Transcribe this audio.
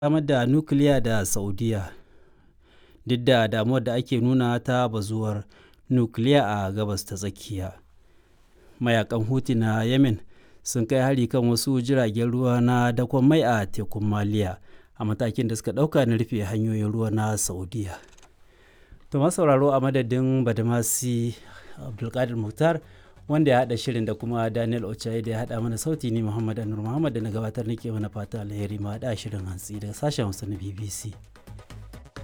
samar da nukiliya da Saudiya duk da damuwar da ake nuna ta bazuwar nukiliya a gabas ta tsakiya. Mayakan Houthi na Yemen sun kai hari kan wasu jiragen ruwa na dakon mai a tekun Maliya a matakin da suka ɗauka na rufe hanyoyin ruwa na Saudiya. To sauraro a madadin Badamasi Abdulkadir Mukhtar wanda ya haɗa shirin da kuma Daniel Ochaye da ya haɗa mana sauti ni Muhammad Anur Muhammad da na gabatar nake mana fata alheri ma haɗa shirin hantsi daga sashen Hausa na BBC.